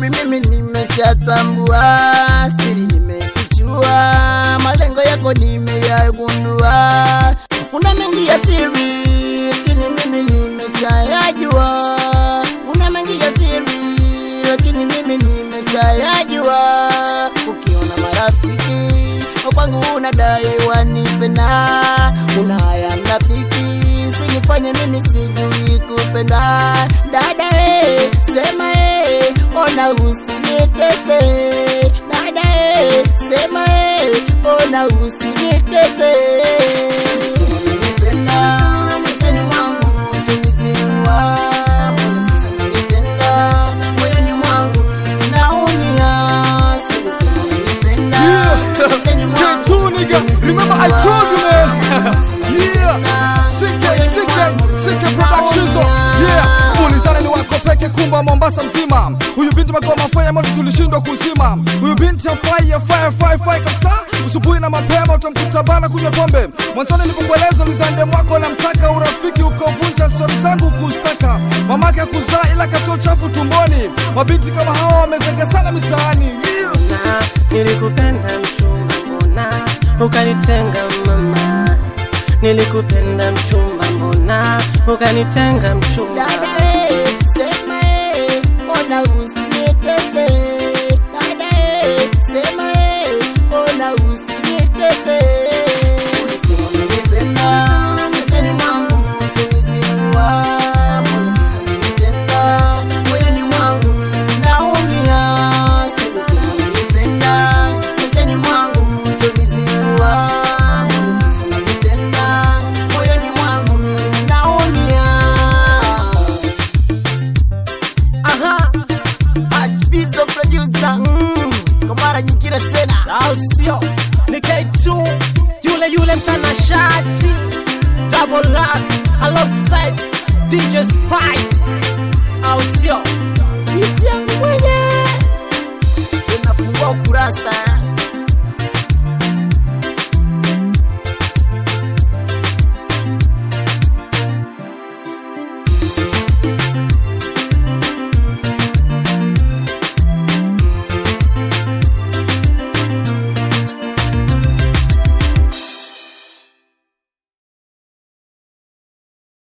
baby, mimi nimeshatambua, siri nimefichua, malengo yako nimeyagundua. Una mengi ya siri, lakini mimi nimeshayajua. Una mengi ya siri, lakini mimi nimeshayajua. Ukiona marafiki kwangu unadai wanipenda, una haya mnafiki, sinifanye mimi sijui kupenda. Dada eh, sema eh, ona usinitese. Dada eh, sema eh, ona usinitese. Usinipenda, maishani mwangu ukinizingua, mbona sasa unanitenda? Moyoni mwangu naumia, sisi usinipenda, maishani mwangu K2 nigga, remember I told you man. yeah, CK, CK, CK Productions. oh. Yeah, ulizana ni wako peke kumba Mombasa mzima. Huyu binti magoma fire moto tulishindwa kuzima. Huyu binti afai afai afai afai kabisa. Usubuhi na mapema utamkuta bana kunywa pombe. Mwanzoni nilipokueleza ulizande mwako namtaka urafiki ukovunja stori zangu kustaka. Mamake kuzaa ila katoa chafu tumboni. Mabinti kama hawa wamezenga sana mitaani. Yeah. na nilikupenda mchumba, mbona ukanitenga mama? Nilikupenda mchumba, mbona ukanitenga mchumba? Dada eh, sema eh, ona usinitese. Dada eh, sema eh, ona usinitese. Unasema unanipenda, maishani mwangu ukinizingua. Mbona sasa unanitenda? Moyoni mwangu naumia. Sasa unanipenda, maishani mwangu ukinizingua. Mbona sasa unanitenda? Moyoni mwangu naumia. Aha, Ashbizo producer mm. Kwa mara nyingine tena au sio? Ni K2 yule yule mtanashati double lock alongside DJ Spice, au sio? Pitia